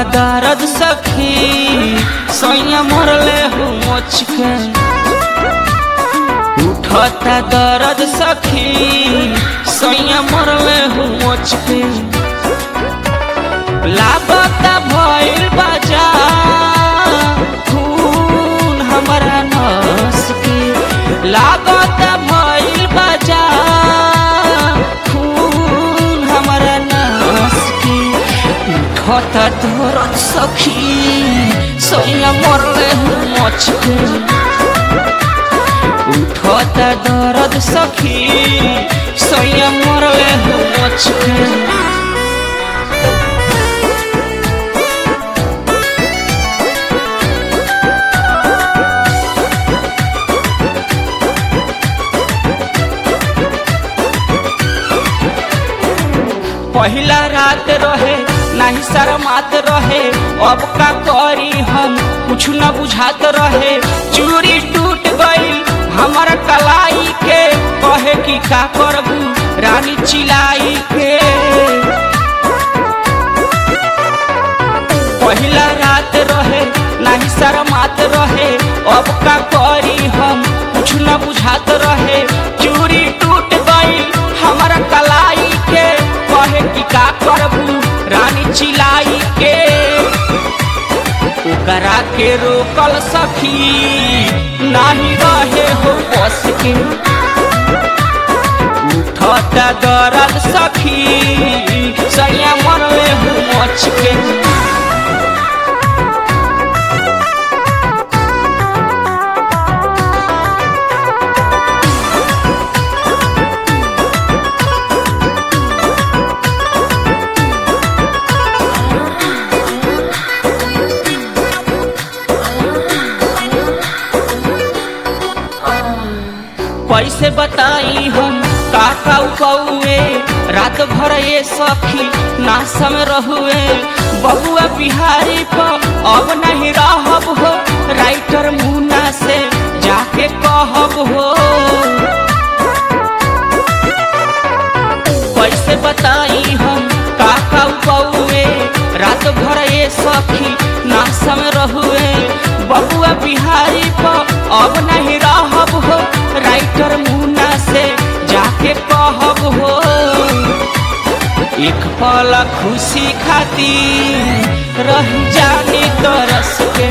दर्द सखी सैया मरले हूँ मोच के उठता दर्द सखी सैया मरले हूँ मोच के लागता भइल बाजा खून हमारा नस के लागता भइल बाजा खून हमारा नस के उठता दर्द सखी सैया मरले हूँ मोच के उठता दर्द सखी सैया मरले हूँ मोच के पहिला रात रहे नाही शरमात रहे अब का करी हम कुछ न बुझात रहे चूड़ी टूट गई हमार कलाई के कहे कि का करबू रानी चिलाई के पहिला रात रहे नाही शरमात रहे अब का करी हम कुछ न बुझात रहे चूड़ी टूट गई हमारा कलाई के कहे कि का करबू रानी चिलाई के ओकरा के रोकल सखी नाही रहे हो बस के उठता दर्द सखी सैया मरले हो मच के कैसे बताई हम का का कौए रात भर ये सखी नासम रहुए बहुआ बिहारी पर अब नहीं रहब हो राइटर मुन्ना से जाके कहब हो कैसे बताई हम का का कौए रात भर ये सखी नासम रहुए बहुआ बिहारी पर अब नहीं रहब हो राइटर मुन्ना से जाके कहब हो एक पल खुशी खातिर रह जाने तरस के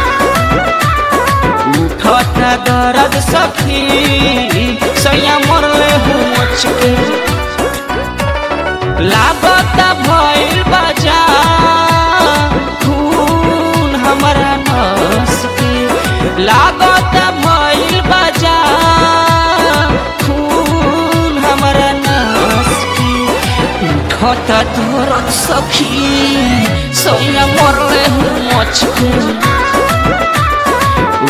उठता दर्द सखी सैया मरले हूँ मच के लागता भइल बाजा खून हमारा नस के लागता भइल बाजा खून हमारा नस के उठता दर्द सखी सैया मरले हूँ मच के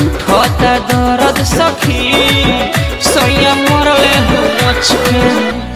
उठता दर्द सखी सैया मरले हूँ मच के